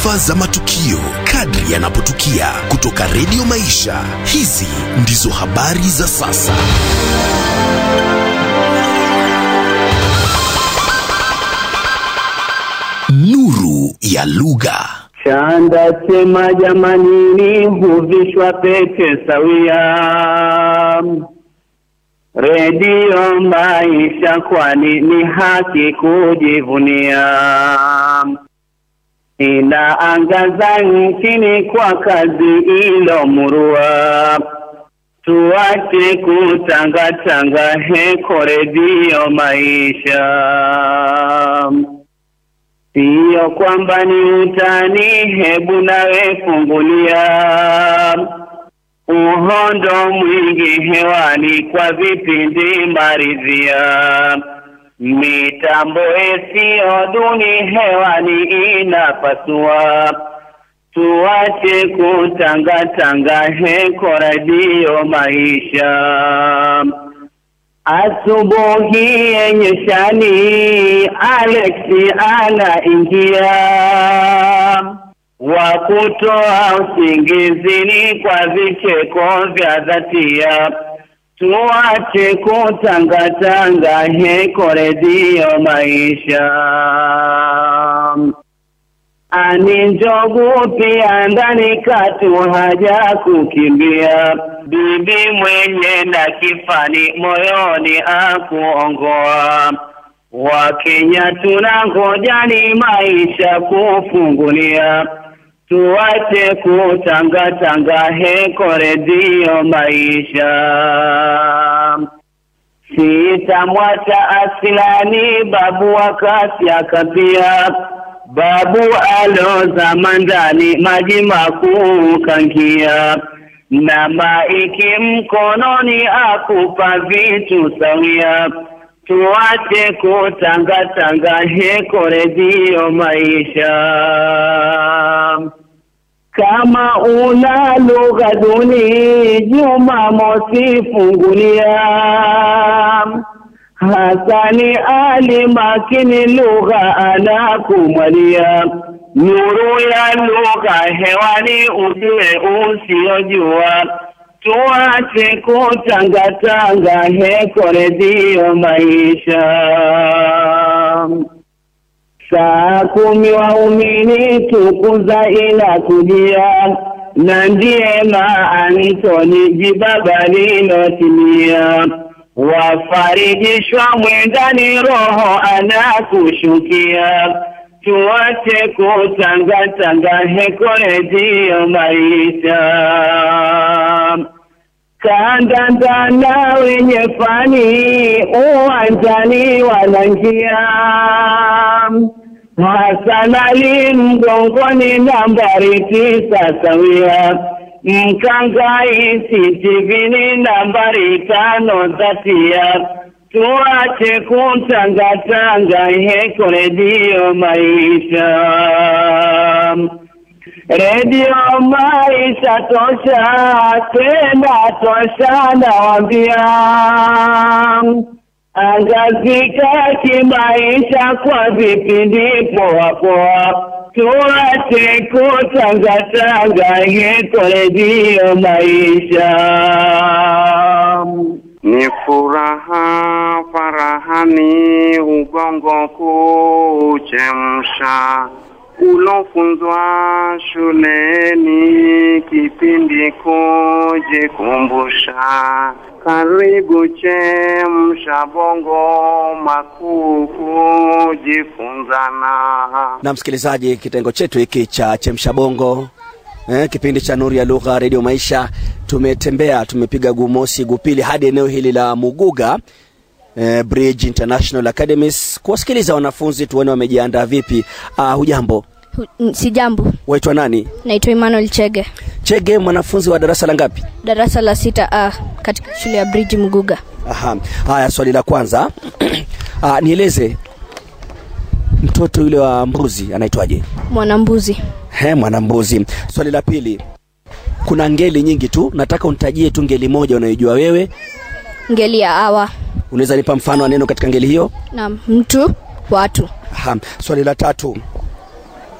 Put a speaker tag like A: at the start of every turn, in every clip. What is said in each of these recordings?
A: taarifa za matukio kadri yanapotukia kutoka Redio Maisha. Hizi ndizo habari za sasa. Nuru ya lugha.
B: Chanda chema jamanini huvishwa pete sawia. Redio Maisha, kwani ni haki kujivunia. Inaangaza nchini kwa kazi ilomurua. Tuache kutangatanga, heko Redio Maisha. Siyo kwamba ni utani, hebu nawe fungulia uhondo mwingi hewani kwa vipindi maridhia. Mitambo isiyo duni hewani inapasua. Tuache kutangatanga, heko Radio Maisha. Asubuhi yenye shani, Alexi anaingia wa kutoa usingizini kwa vicheko vya dhatia. Tuache kutangatanga, heko Redio Maisha. Ani njogu pia ndani katu haja kukimbia, bibi mwenye na kifani moyoni akuongoa. Wakenya tunangoja ni maisha kufungulia, tuache kutangatanga, heko Redio Maisha. Sitamwacha asilani babu wakati akapia babu aloza mandani maji makuu kangia na maiki mkononi akupa vitu sawia. Tuache kutangatanga, heko Redio Maisha. Kama una lugha duni, Jumamosi fungulia Hasani Ali makini lugha anakumwalia, nuru ya lugha hewani, ujue usiojua. Tuache kutangatanga, heko Redio Maisha. Saa kumi waumini tukuza ila kujia, na ndiye maanitoni jibaba lilotimia wafarijishwa mwendani, roho anakushukia. Tuache kutangatanga, heko Redio Maisha. Kandanda na wenye fani uwanjani wananjia, Hasan Ali mgongoni, nambari tisa sawia Mkangai sitivini nambari tano dhatia. Tuache kutangatanga, heko Redio Maisha. Redio Maisha tosha, tena tosha nawambia, angazika kimaisha kwa vipindi poa poa tuache kutangatanga, heko Redio Maisha.
C: Ni furaha farahani, ubongo kuchemsha, ulofunzwa shuleni, kipindi kujikumbusha. Karibu chemsha bongo, makuu kujifunzana.
D: Na msikilizaji, kitengo chetu hiki cha chemsha bongo eh, kipindi cha Nuru ya Lugha Radio Maisha, tumetembea tumepiga gumosi gupili hadi eneo hili la Muguga eh, Bridge International Academies kuwasikiliza wanafunzi tuone wamejiandaa vipi. Uh, hujambo?
E: Hu- Si jambo,
D: Waitwa nani?
E: naitwa Emmanuel Chege,
D: Chege, mwanafunzi wa darasa la ngapi?
E: darasa la sita A katika shule ya Bridge Mguga.
D: Aha. Haya, swali la kwanza uh, nieleze mtoto yule wa mbuzi anaitwaje?
E: Mwanambuzi,
D: He, mwanambuzi. Swali la pili, kuna ngeli nyingi tu, nataka unitajie tu ngeli moja unayojua wewe.
E: ngeli ya awa
D: Unaweza nipa mfano wa neno katika ngeli hiyo?
E: na mtu, watu.
D: Aha. Swali la tatu,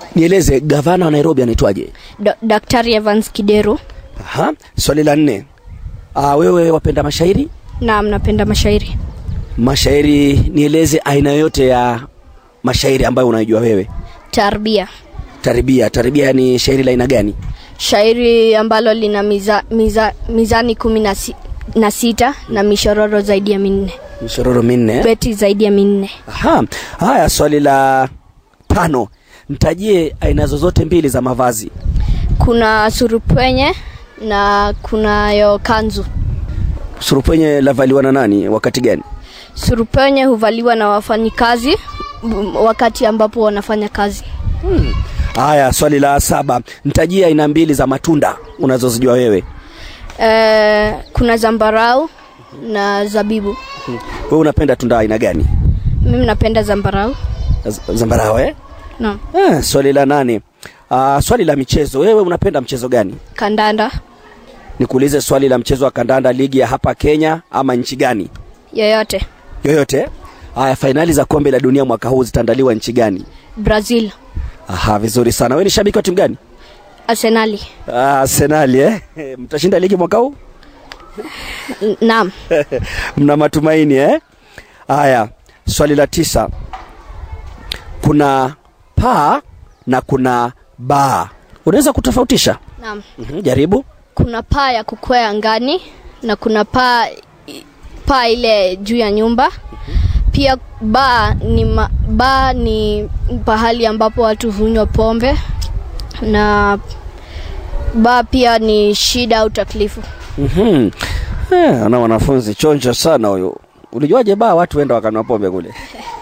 D: nieleze gavana wa nairobi anaitwaje
E: Do, daktari evans kideru
D: Aha. swali la nne Aa, wewe wapenda mashairi
E: naam napenda mashairi
D: mashairi nieleze aina yoyote ya mashairi ambayo unaijua wewe
E: tarbia
D: taribia taribia ni shairi la aina gani
E: shairi ambalo lina miza, miza, mizani kumi na, si, na sita na mishororo zaidi ya minne
D: mishororo minne
E: beti zaidi ya minne
D: Aha. haya swali la tano mtajie aina zozote mbili za mavazi
E: kuna surupwenye na kunayo kanzu
D: surupwenye lavaliwa na nani wakati gani
E: surupwenye huvaliwa na wafanyikazi m- wakati ambapo wanafanya kazi
D: haya swali la saba mtajie aina mbili za matunda unazozijua wewe
E: e, kuna zambarau na zabibu
D: wewe unapenda tunda aina gani
E: mimi napenda zambarau
D: Z- zambarao eh?
E: naam
D: eh, swali la nane uh, swali la michezo wewe unapenda mchezo gani
E: kandanda
D: nikuulize swali la mchezo wa kandanda ligi ya hapa kenya ama nchi gani
E: yoyote
D: yoyote haya fainali za kombe la dunia mwaka huu zitaandaliwa nchi gani
E: brazil
D: aha vizuri sana wewe ni shabiki wa timu gani
E: arsenali
D: Ah, arsenali eh? mtashinda ligi mwaka huu
E: N- naam
D: mna matumaini eh? haya swali la tisa kuna paa na kuna baa unaweza kutofautisha
E: naam
D: mm-hmm, jaribu
E: kuna paa ya kukwea angani na kuna paa paa ile juu ya nyumba pia baa ni ma, baa ni pahali ambapo watu hunywa pombe na baa pia ni shida au taklifu
D: mm-hmm. eh, ana wanafunzi chonjo sana huyu ulijuaje baa watu wenda wakanwa pombe kule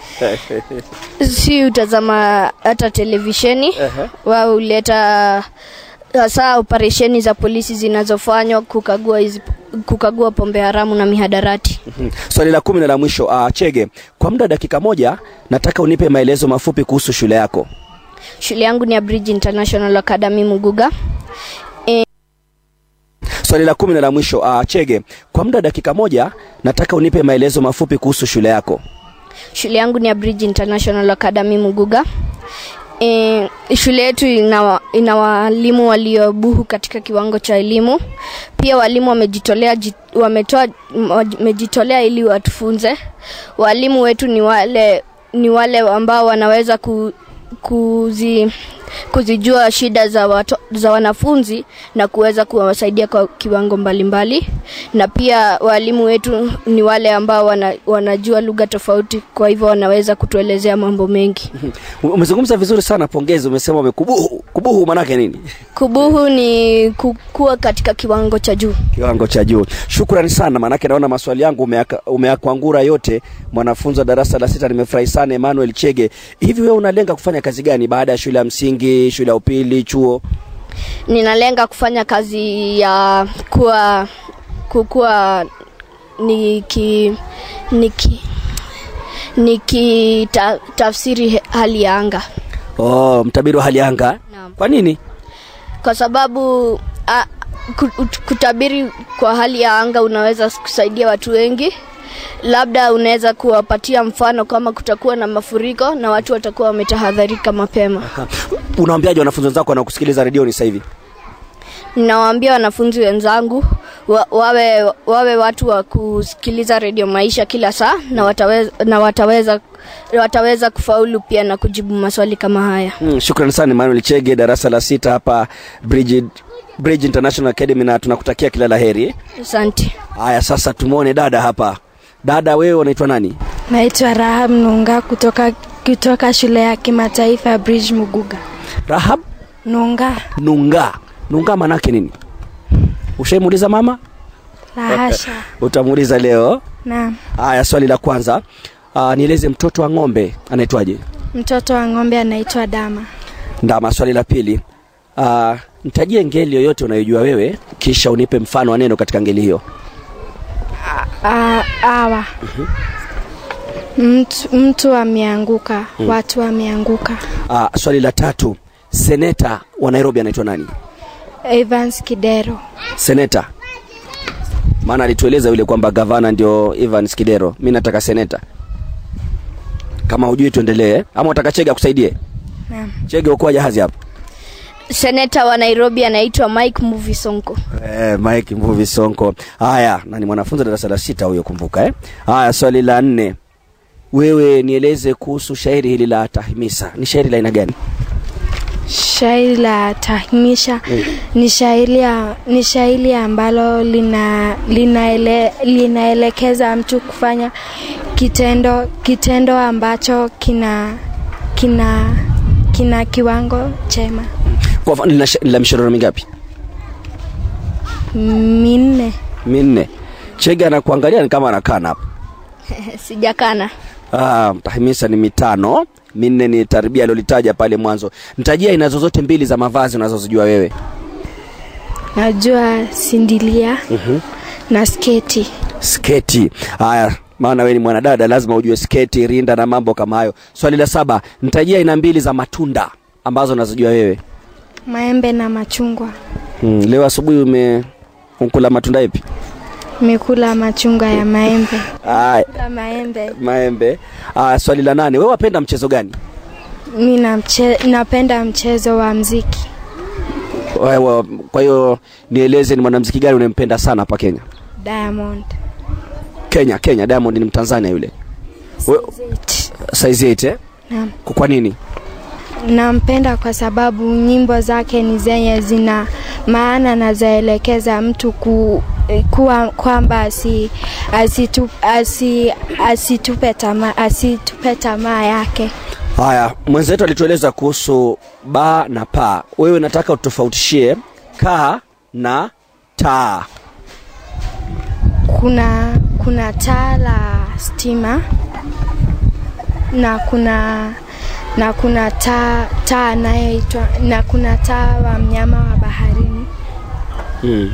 E: si utazama hata televisheni wao huleta hasa operesheni za polisi zinazofanywa kukagua hizi kukagua pombe haramu na mihadarati
D: Mhm. swali la kumi na la mwisho uh, chege kwa muda wa dakika moja nataka unipe maelezo mafupi kuhusu shule yako
E: shule yangu ni ya bridge international academy muguga
D: swali la kumi na la mwisho uh, chege kwa muda wa dakika moja nataka unipe maelezo mafupi kuhusu shule yako
E: shule yangu ni ya bridge international academy muguga e, shule yetu ina, wa- ina walimu waliobuhu katika kiwango cha elimu pia walimu wamejitolea ji- wametoa wamejitolea ili watufunze walimu wetu ni wale ni wale ambao wanaweza ku, kuzi, kuzijua shida za, wato, za wanafunzi na kuweza kuwasaidia kwa kiwango mbalimbali mbali. na pia walimu wetu ni wale ambao wana, wanajua lugha tofauti kwa hivyo wanaweza kutuelezea mambo mengi
D: Mhm. umezungumza vizuri sana pongezi umesema umekubuhu kubuhu manake nini
E: kubuhu ni kukua katika kiwango cha juu
D: kiwango cha juu shukrani sana maanake naona maswali yangu umeaka- umeyakwangura yote mwanafunzi wa darasa la sita nimefurahi sana emmanuel chege hivi wewe unalenga kufanya kazi gani baada ya shule ya msingi shule ya upili chuo
E: ninalenga kufanya kazi ya kuwa kukuwa niki niki niki ta, tafsiri he- hali ya anga
D: oh, mtabiri wa hali ya anga
E: Naam.
D: kwa nini
E: kwa sababu a, ku- ut- kutabiri kwa hali ya anga unaweza kusaidia watu wengi labda unaweza kuwapatia mfano kama kutakuwa na mafuriko na watu watakuwa wametahadharika mapema
D: Ha, unaambiaje wanafunzi wenzako wanakusikiliza redioni sasa hivi
E: ninawaambia wanafunzi wenzangu wa, wawe, wawe watu wa kusikiliza redio maisha kila saa na wataweza, na wataweza wataweza kufaulu pia na kujibu maswali kama haya
D: mm, shukrani sana emmanuel chege darasa la sita hapa bridge, bridge international academy na tunakutakia kila la heri
E: asante
D: haya sasa tumwone dada hapa dada wewe unaitwa nani
F: Naitwa Rahab Nunga kutoka, kutoka shule ya kimataifa ya Bridge Muguga.
D: rahab
F: Nunga
D: nunga nunga manake nini ushaimuuliza mama
F: la hasha.
D: utamuuliza leo
F: Naam.
D: haya swali la kwanza uh, nieleze mtoto wa ng'ombe anaitwaje
F: Mtoto wa ng'ombe anaitwa Dama.
D: ndama swali la pili uh, nitajie ngeli yoyote unayojua wewe kisha unipe mfano wa neno katika ngeli hiyo
F: A, awa mtu, mtu ameanguka, watu wameanguka.
D: uh, swali la tatu seneta wa nairobi anaitwa nani
F: Evans Kidero.
D: seneta maana alitueleza yule kwamba gavana ndio evans kidero mi nataka seneta kama hujui tuendelee ama utaka chega kusaidie
F: Naam.
D: Chege ukoa jahazi hapa.
E: seneta wa nairobi anaitwa mike muvi sonko
D: Eh, Mike Mvuvi Sonko. Haya, na ni mwanafunzi darasa la sita huyo kumbuka eh. Haya, swali la nne. Wewe nieleze kuhusu shairi hili la Tahmisa. Ni shairi la aina gani?
F: Shairi la tahmisha ni shairi ya- ni shairi ambalo lina linaele, linaelekeza mtu kufanya kitendo kitendo ambacho kina kina kina kiwango chema.
D: Kwa mfano lina sha- la mishororo mingapi?
F: Minne.
D: Minne. Chege anakuangalia ni kama anakana hapa.
E: sijakana
D: Ah, Tahmisa ni mitano, minne ni tarbia alilolitaja pale mwanzo. Nitajia aina zozote mbili za mavazi unazozijua wewe.
F: Najua sindilia na sketi.
D: sketi. Haya, maana wewe ni mwanadada, lazima ujue sketi, rinda na mambo kama hayo. Swali la saba, nitajia aina mbili za matunda ambazo unazijua wewe.
F: Maembe na machungwa.
D: Hmm, leo asubuhi ume ukula matunda ipi?
F: Nimekula machungwa ya maembe.
D: Haya,
F: Kula maembe.
D: maembe. Haya, swali la nane, wewe wapenda mchezo gani?
F: Mi namche, napenda mchezo wa mziki.
D: Wewe, kwa hiyo nieleze ni mwanamuziki gani unempenda sana hapa Kenya?
F: Diamond.
D: Kenya, Kenya, Diamond ni Mtanzania yule. We, size 8 eh?
F: Naam.
D: Kwa nini?
F: Nampenda kwa sababu nyimbo zake ni zenye zina maana na zaelekeza mtu ku, kuwa kwamba asi, asitu, asi, asitupe tamaa asitupe tamaa yake.
D: Haya, mwenzetu alitueleza kuhusu ba na pa. Wewe nataka utofautishie ka na taa.
F: Kuna kuna taa la stima na kuna na kuna taa taa anayoitwa na kuna taa wa mnyama wa baharini
D: Mm.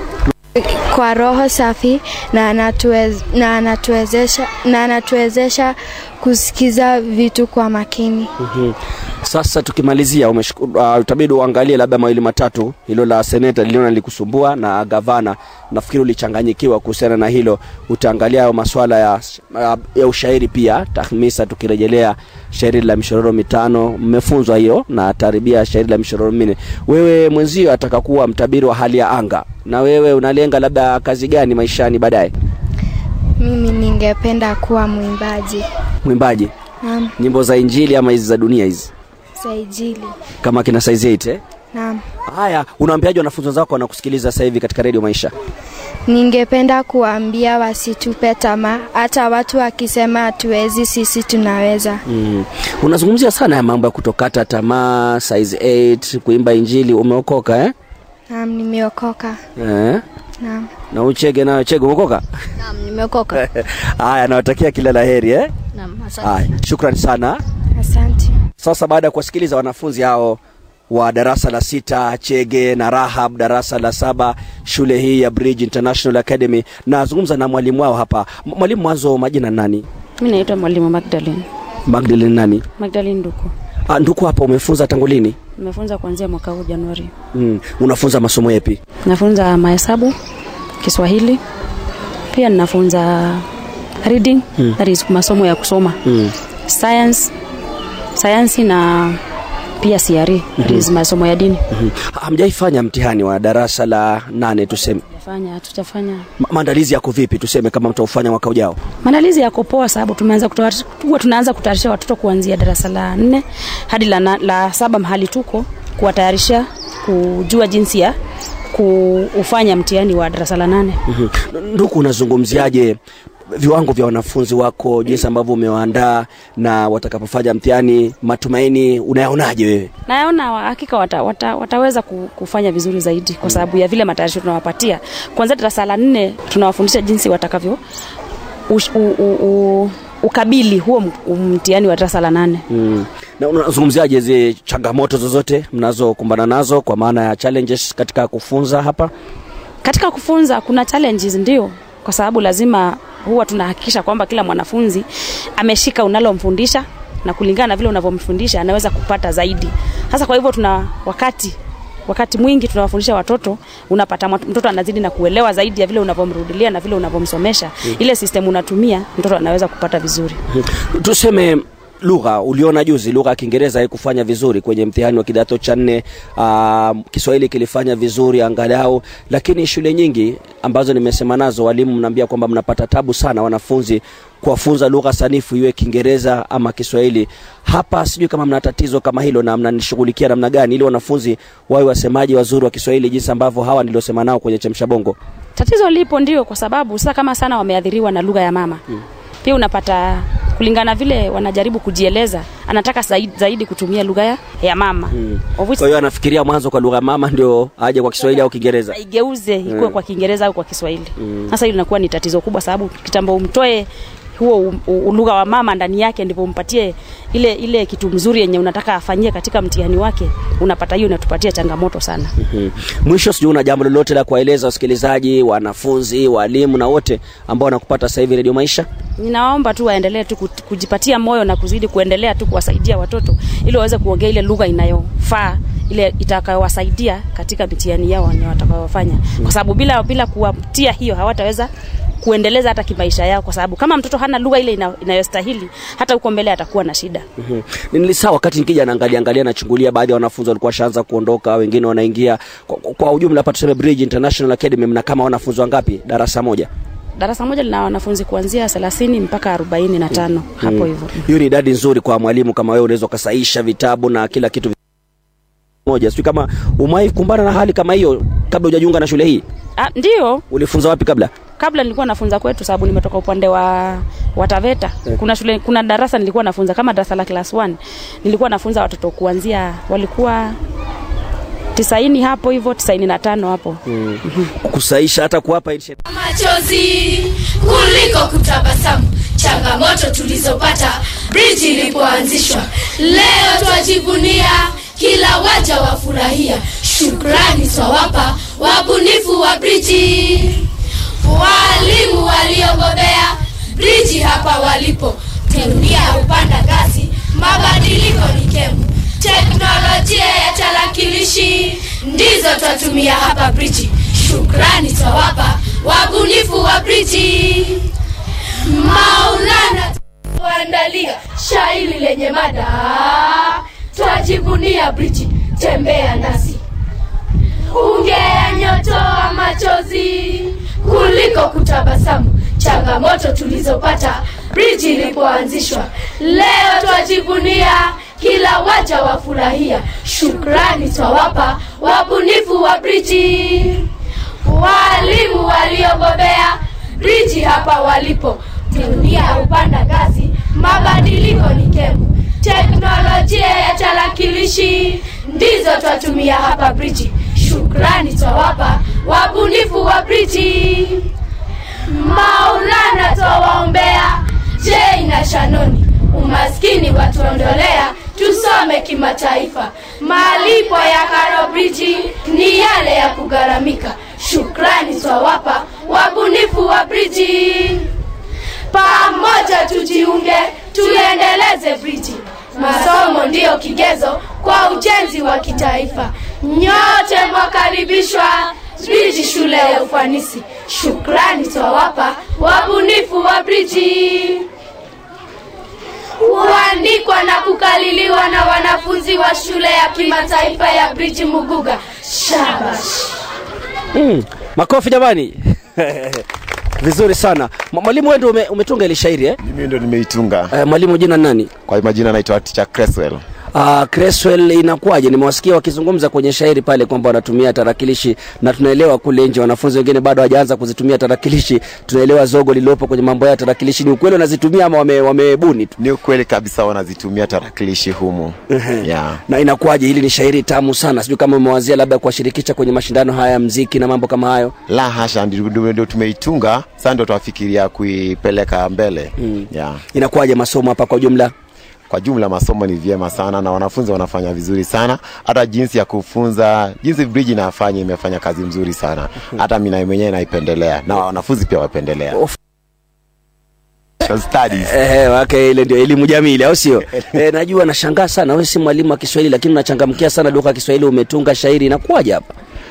F: kwa roho safi na anatuwez, na anatuwezesha na anatuwezesha kusikiza vitu kwa makini.
D: Mhm. Sasa tukimalizia, umeshuk- uh, utabidi uangalie labda mawili matatu. Hilo la seneta liliona likusumbua na gavana, nafikiri ulichanganyikiwa kuhusiana na hilo. Utaangalia hayo masuala ya, ya ushairi pia, tahmisa. Tukirejelea shairi la mishororo mitano, mmefunzwa hiyo na taribia shairi la mishororo minne. Wewe mwenzio ataka kuwa mtabiri wa hali ya anga, na wewe unalenga labda kazi gani maishani baadaye?
F: Mimi ningependa kuwa mwimbaji.
D: Mwimbaji
F: Naam,
D: nyimbo za Injili ama hizi za dunia hizi,
F: saijili.
D: kama kina size 8 eh?
F: Naam.
D: Haya, unawaambiaje wanafunzi wenzako wanakusikiliza sasa hivi katika redio Maisha?
F: Ningependa kuambia wasitupe tamaa, hata watu wakisema hatuwezi, sisi tunaweza.
D: Mm. Unazungumzia sana ya mambo ya kutokata tamaa, size 8, kuimba Injili. Umeokoka eh?
F: Naam, nimeokoka.
D: Eh?
F: Naam.
D: Na uchege nayo chege umeokoka?
E: naam nimeokoka
D: Haya, nawatakia kila la heri eh?
E: naam asante
D: Haya, shukrani sana.
F: Asante.
D: Sasa baada ya kuwasikiliza wanafunzi hao wa darasa la sita Chege na Rahab darasa la saba shule hii ya Bridge International Academy, nazungumza na mwalimu wao hapa. M- Mwalimu, mwanzo majina nani?
G: Mi naitwa mwalimu Magdalene
D: Magdalene nani?
G: Magdalene Nduku.
D: Ah, nduku hapa umefunza tangu lini?
G: Nimefunza kuanzia mwaka huu Januari.
D: Mm. Unafunza masomo yapi?
G: Nafunza mahesabu, Kiswahili, pia ninafunza reading,
D: Mm.
G: that is masomo ya kusoma,
D: Mm.
G: science, sayansi na pia CRE, that is masomo ya dini.
D: Mhm. Hamjaifanya mtihani wa darasa la nane tuseme.
G: Tutafanya, tutafanya.
D: Ma- Maandalizi yako vipi tuseme kama mtaufanya mwaka ujao?
G: Maandalizi yako poa, sababu tumeanza kutayarisha- huwa tunaanza kutayarisha watoto kuanzia darasa la nne hadi la, na, la saba mahali tuko kuwatayarisha kujua jinsi ya kufanya mtihani wa darasa la nane.
D: Mhm. Nduku, unazungumziaje viwango vya wanafunzi wako, jinsi ambavyo umewaandaa na watakapofanya mtihani, matumaini unayaonaje wewe?
G: naona wa- hakika wata, wata, wataweza ku- kufanya vizuri zaidi kwa sababu ya vile matayarisho tunawapatia kwanzia darasa la nne tunawafundisha jinsi watakavyo ush, u, u, u, ukabili huo m- mtihani wa darasa la nane
D: Mm. Na unazungumziaje zile changamoto zozote mnazokumbana nazo kwa maana ya challenges katika kufunza hapa?
G: katika kufunza kuna challenges ndio kwa sababu lazima huwa tunahakikisha kwamba kila mwanafunzi ameshika unalomfundisha na kulingana na vile unavyomfundisha anaweza kupata zaidi sasa kwa hivyo tuna wakati wakati mwingi tunawafundisha watoto unapata mat- mtoto anazidi na kuelewa zaidi ya vile unavyomrudilia na vile unavyomsomesha ile system unatumia mtoto anaweza kupata vizuri
D: Tuseme lugha uliona juzi lugha ya kiingereza haikufanya vizuri kwenye mtihani wa kidato cha nne uh, kiswahili kilifanya vizuri angalau lakini shule nyingi ambazo nimesema nazo walimu mnaambia kwamba mnapata tabu sana wanafunzi kuwafunza lugha sanifu iwe kiingereza ama kiswahili hapa sijui kama mna tatizo kama hilo na mnanishughulikia namna gani ili wanafunzi wawe wasemaji wazuri wa kiswahili jinsi ambavyo hawa niliosema nao kwenye chemsha bongo
G: tatizo lipo ndio kwa sababu sasa kama sana wameathiriwa na lugha ya mama mm. pia unapata kulingana vile wanajaribu kujieleza anataka zaidi, zaidi kutumia lugha ya, ya mama mm.
D: kwa hiyo anafikiria mwanzo kwa lugha ya mama ndio aje kwa kiswahili au kiingereza
G: igeuze ikuwe mm. kwa kiingereza au kwa kiswahili sasa hilo linakuwa ni tatizo kubwa sababu kitambo umtoe huo lugha wa mama ndani yake ndipo umpatie ile ile kitu mzuri yenye unataka afanyie katika mtihani wake unapata hiyo inatupatia changamoto sana
D: mm-hmm. mwisho sijui una jambo lolote la kuwaeleza wasikilizaji wanafunzi walimu na wote ambao wanakupata sasa hivi redio maisha
G: ninawaomba tu waendelee tu kujipatia moyo na kuzidi kuendelea tu kuwasaidia watoto ili waweze kuongea ile lugha inayofaa ile itakayowasaidia katika mitihani yao watakayofanya mm. kwa sababu bila bila kuwatia hiyo hawataweza kuendeleza hata kimaisha yao kwa sababu kama mtoto hana lugha ile ina, inayostahili hata huko mbele atakuwa na shida
D: mm-hmm. nilisaa wakati nikija naangalia angalia nachungulia baadhi ya wanafunzi walikuwa washaanza kuondoka wengine wanaingia kwa, kwa ujumla hapa tuseme Bridge International Academy mna kama wanafunzi wangapi darasa moja
G: darasa moja lina wanafunzi kuanzia thelathini mpaka arobaini na tano mm. hapo hivyo
D: hiyo ni idadi nzuri kwa mwalimu kama wewe unaweza ukasaisha vitabu na kila kitu moja sijui kama umai kumbana na hali kama hiyo kabla hujajiunga na shule hii
G: ah, ndio
D: ulifunza wapi kabla
G: kabla nilikuwa nafunza kwetu sababu nimetoka upande wa wataveta yeah. kuna shule kuna darasa nilikuwa nafunza kama darasa la class 1 nilikuwa nafunza watoto kuanzia walikuwa tisaini hapo hivyo tisaini na tano hapo
D: mm. kusaisha hata kuwapa
H: machozi kuliko kutabasamu changamoto tulizopata briji ilipoanzishwa leo twajivunia kila waja wafurahia shukrani twawapa wabunifu wa briji walimu waliobobea briji hapa walipo dunia hupanda ngazi mabadiliko ni kemu teknolojia ya tarakilishi ndizo twatumia hapa briji shukrani twawapa wabunifu wa briji maulana tuandalia shairi lenye mada twajivunia briji tembea nasi ungeyanyotoa machozi kuliko kutabasamu changamoto tulizopata briji ilipoanzishwa leo twajivunia kila waja wafurahia shukrani twawapa wabunifu wa briji walimu waliobobea briji hapa walipo dunia hupanda ngazi mabadiliko ni kemu teknolojia ya tarakilishi ndizo twatumia hapa briji shukrani twawapa wabunifu wa briji maulana twawaombea jei na shanoni umaskini watuondolea tusome kimataifa malipo ya karobriji ni yale ya kugharamika shukrani twawapa wabunifu wa briji pamoja tujiunge tuendeleze briji masomo ndiyo kigezo kwa ujenzi wa kitaifa nyote mwakaribishwa briji shule ya ufanisi shukrani twawapa wabunifu wa briji huandikwa na kukaliliwa na wanafunzi wa shule ya kimataifa ya briji muguga shabash
D: mm, makofi jamani vizuri sana mwalimu wewe ume, umetunga ile shairi eh?
I: mimi ndo nimeitunga
D: uh, mwalimu jina nani
I: kwa majina naitwa teacher Creswell
D: Uh, Creswell inakuwaje? Nimewasikia wakizungumza kwenye shairi pale kwamba wanatumia tarakilishi na tunaelewa kule nje wanafunzi wengine bado hawajaanza kuzitumia tarakilishi. Tunaelewa zogo lililopo kwenye mambo ya tarakilishi. Ni ukweli wanazitumia ama wame, wamebuni tu?
I: Ni ukweli kabisa, wanazitumia tarakilishi humu yeah.
D: Na inakuwaje? Hili ni shairi tamu sana, sijui kama umewazia labda kuwashirikisha kwenye mashindano haya ya mziki na mambo kama hayo.
I: La hasha, ndio tumeitunga sasa, ndio tunafikiria kuipeleka mbele
D: Mm.
I: yeah.
D: Inakuwaje masomo hapa kwa ujumla?
I: Kwa jumla masomo ni vyema sana na wanafunzi wanafanya vizuri sana, hata jinsi ya kufunza, jinsi bridge inafanya imefanya kazi mzuri sana, hata mimi na mwenyewe naipendelea na wanafunzi pia wapendelea. Social studies.
D: Eh, wake ile ndio elimu jamili au sio? eh, najua nashangaa sana wewe si mwalimu wa Kiswahili lakini unachangamkia sana lugha ya Kiswahili umetunga shairi inakuwaje hapa?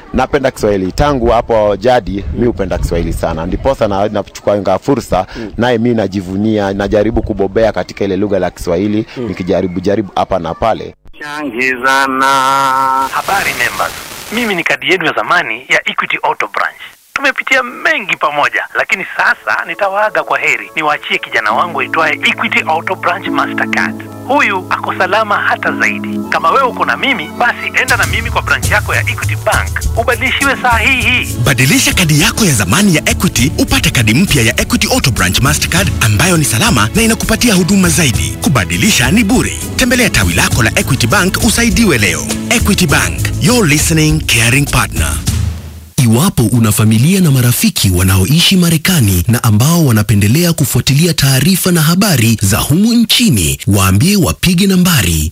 I: napenda Kiswahili tangu hapo jadi, mi hupenda Kiswahili sana, ndiposa na nachukua fursa naye mi najivunia, najaribu kubobea katika ile lugha la Kiswahili nikijaribu jaribu hapa na pale.
C: changizana
J: Habari members, mimi ni kadi yenu ya zamani ya Equity Auto Branch. Tumepitia mengi pamoja, lakini sasa nitawaaga kwa heri, niwaachie kijana wangu aitwaye Equity Auto Branch Mastercard. Huyu ako salama hata zaidi. Kama wewe uko na mimi, basi enda na mimi kwa branch yako ya Equity Bank ubadilishiwe saa hii hii.
A: Badilisha kadi yako ya zamani ya Equity upate kadi mpya ya Equity Auto Branch Mastercard ambayo ni salama na inakupatia huduma zaidi. Kubadilisha ni bure. Tembelea tawi lako la Equity Bank usaidiwe leo. Equity Bank, your listening caring partner.
K: Iwapo una familia na marafiki wanaoishi Marekani na ambao wanapendelea kufuatilia taarifa na habari za humu nchini, waambie wapige nambari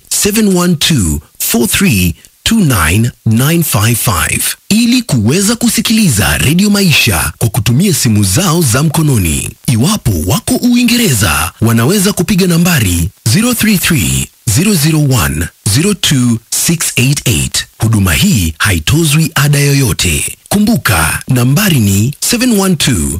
K: 712-4329-955 ili kuweza kusikiliza redio Maisha kwa kutumia simu zao za mkononi. Iwapo wako Uingereza, wanaweza kupiga nambari 033 001 02688. Huduma hii haitozwi ada yoyote. Kumbuka, nambari ni 712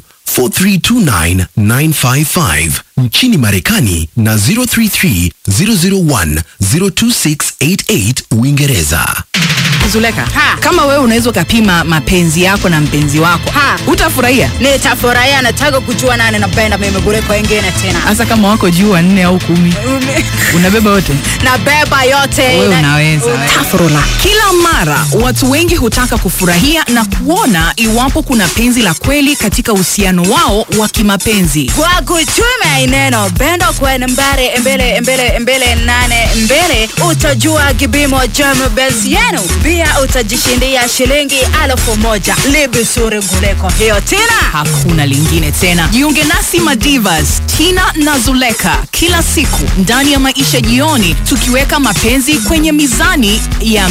K: 4329955 nchini Marekani na 033 001 02688 Uingereza.
L: Zuleka, kama wewe unaweza ukapima mapenzi yako na mpenzi wako utafurahia.
M: Nitafurahia, nataka kujua nani napenda mimi kuliko wengine tena.
L: Hasa kama wako juu wanne au kumi, unabeba wote.
M: Nabeba yote.
L: Wewe
M: Na-
L: unaweza. Tafurula. Kila mara watu wengi hutaka kufurahia na kuona iwapo kuna penzi la kweli katika uhusiano wao wa kimapenzi.
M: Kwa kuchuma ineno bendo kwene mbele mbele mbele mbele nane mbele, utajua kipimo cha mapenzi yenu. Pia utajishindia shilingi elfu moja libisuri kuliko hiyo tena.
L: Hakuna lingine tena. Jiunge nasi Madivas, Tina na Zuleka kila siku ndani ya Maisha Jioni, tukiweka mapenzi kwenye mizani ya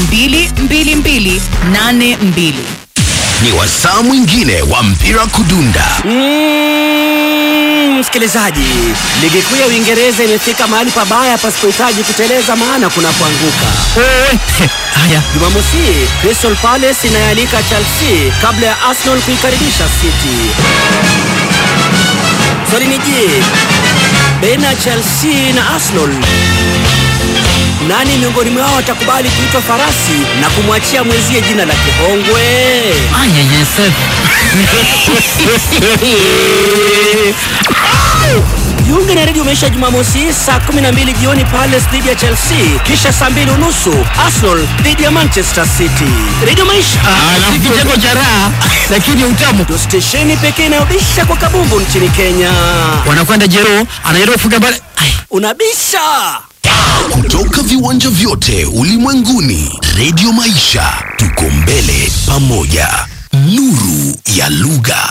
L: 22282.
A: Ni wasaa mwingine wa mpira kudunda.
D: Mm, msikilizaji, ligi kuu ya Uingereza imefika mahali pabaya pasipohitaji kuteleza, maana kuna kuanguka.
L: Haya,
D: Jumamosi hii, Crystal Palace inayalika Chelsea kabla ya Arsenal kuikaribisha City. Swali ni je, baina ya Chelsea na Arsenal nani miongoni mwao atakubali kuitwa farasi na kumwachia mwenzie jina la kihongwe? Jiunge na redio Maisha Jumamosi hii saa 12 jioni Palace dhidi ya Chelsea, kisha saa mbili unusu Arsenal dhidi ya Manchester City. Redio Maisha
L: kitengo cha raha lakini utamu.
D: ndio stesheni pekee inayobisha kwa kabumbu nchini Kenya.
L: Wanakwenda Jero, anajaribu kufunga pale.
D: Unabisha
A: Kutoka viwanja vyote ulimwenguni, redio Maisha, tuko mbele pamoja. Nuru ya lugha.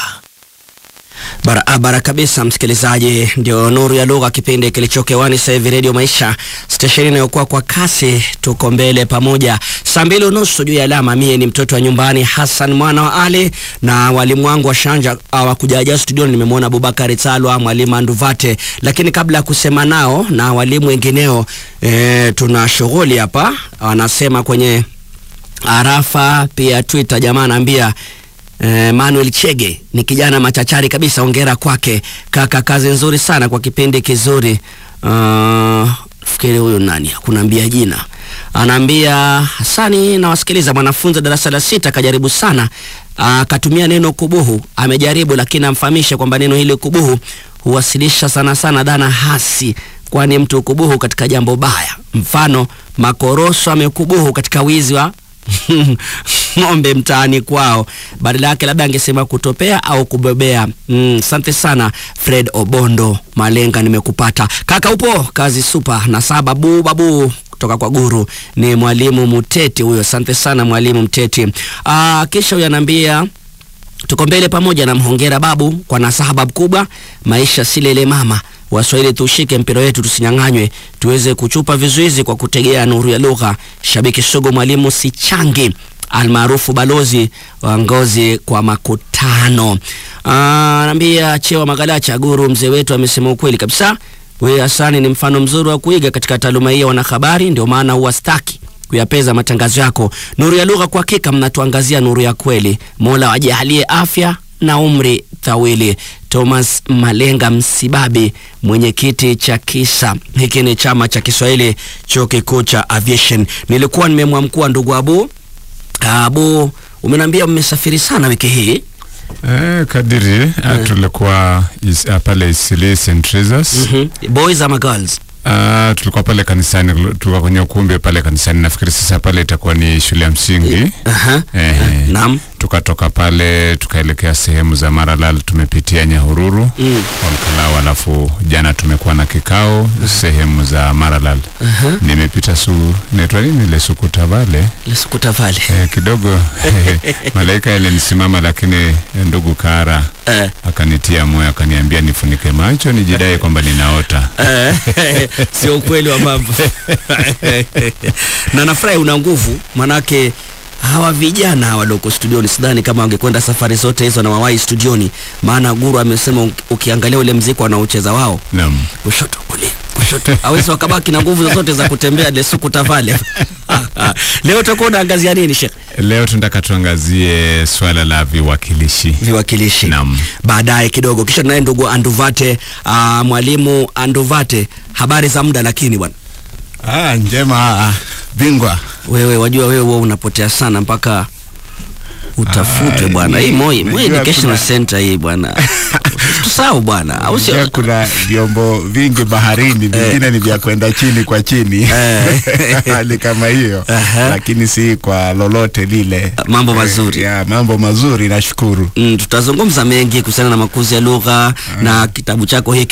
D: barabara kabisa, msikilizaji. Ndio nuru ya lugha, kipindi kilichokewani sasa hivi, redio Maisha, stesheni inayokuwa kwa kasi. Tuko mbele pamoja, saa mbili unusu juu ya alama. Mie ni mtoto wa nyumbani, Hassan mwana wa Ali, na walimu wangu wa shanja hawakujaja studioni. Nimemwona Abubakari Talwa, mwalimu Anduvate, lakini kabla ya kusema nao na walimu wengineo, e, tuna shughuli hapa, wanasema kwenye arafa pia Twitter, jamaa anaambia Eh, Manuel Chege ni kijana machachari kabisa, ongera kwake kaka, kazi nzuri sana kwa kipindi kizuri. Uh, fikiri huyu nani hakunaambia jina, anaambia Hasani, nawasikiliza mwanafunzi wa darasa la sita kajaribu sana, akatumia neno kubuhu. Amejaribu lakini amfahamishe kwamba neno hili kubuhu huwasilisha sana sana dhana hasi, kwani mtu kubuhu katika jambo baya. Mfano, makoroso amekubuhu katika wizi wa ng'ombe mtaani kwao, badala yake labda angesema kutopea au kubebea. Asante sana Fred Obondo Malenga, nimekupata kaka. Upo kazi supa na saa babu babu kutoka kwa guru ni mwalimu Muteti huyo. Asante sana mwalimu Mteti. Aa, kisha huyo anaambia tuko mbele pamoja na mhongera babu kwa nasaha babu kubwa, maisha si lele mama. Waswahili tushike mpira wetu tusinyang'anywe, tuweze kuchupa vizuizi kwa kutegea nuru ya lugha. Shabiki sugu mwalimu Sichangi almaarufu balozi wa ngozi kwa makutano. Anaambia Chewa Magalacha guru, mzee wetu amesema ukweli kabisa. Wewe Hasani ni mfano mzuri wa kuiga katika taaluma hii ya wanahabari, ndio maana huwa staki kuyapeza matangazo yako. Nuru ya Lugha, kwa hakika mnatuangazia nuru ya kweli. Mola wajalie afya na umri thawili. Thomas Malenga Msibabi, mwenyekiti cha KISA. Hiki ni chama cha Kiswahili chuo kikuu cha aviation. Nilikuwa nimemwamkua ndugu Abu. Abu, umeniambia mmesafiri sana wiki hii.
N: Eh, kadiri eh, tulikuwa is, uh, pale Isili St. Teresa's.
D: Mhm. Boys ama girls?
N: Uh, tulikuwa pale kanisani, tulikuwa kwenye ukumbi pale kanisani. Nafikiri sasa pale itakuwa ni shule ya msingi.
D: Aha.
N: Eh,
D: Naam.
N: tukatoka pale tukaelekea sehemu za Maralal, tumepitia Nyahururu
D: Mm.
N: Olkalau, alafu jana tumekuwa na kikao sehemu za Maralal.
D: Aha.
N: Nimepita su naitwa nini ile Sukuta Vale
D: Lesukuta Vale.
N: eh, kidogo malaika yalinisimama, lakini ndugu Kara
D: Eh.
N: akanitia moyo akaniambia nifunike macho nijidai kwamba ninaota.
D: Eh, sio ukweli wa mambo na nafurahi una nguvu manake hawa vijana walioko studioni sidhani kama wangekwenda safari zote hizo na wawahi studioni maana guru amesema uki- ukiangalia ule mziki wanaocheza wao
N: Naam.
D: kushoto kulia kushoto awezi wakabaki na nguvu zozote za kutembea lesuku tavale leo utakuwa unaangazia nini shekh
N: Leo tunataka tuangazie swala la viwakilishi.
D: Viwakilishi.
N: Naam.
D: baadaye kidogo kisha tunaye ndugu anduvate uh, mwalimu anduvate habari za muda lakini bwana
O: Ah, njema bingwa.
D: wewe wajua wewe huwa unapotea sana mpaka utafutwe
O: Ah,
D: bwana
O: ni-
D: hii Moi Moi
O: najua
D: Educational
O: kuna-
D: Center hii bwana tusahau bwana au
O: Pia
D: sio
O: kuna vyombo vingi baharini, vingine ni vya kwenda chini kwa chini, hali kama hiyo, lakini si kwa lolote lile.
D: mambo mazuri
O: ya mambo mazuri, nashukuru.
D: mm, tutazungumza mengi kuhusiana na makuzi ya lugha na kitabu chako hiki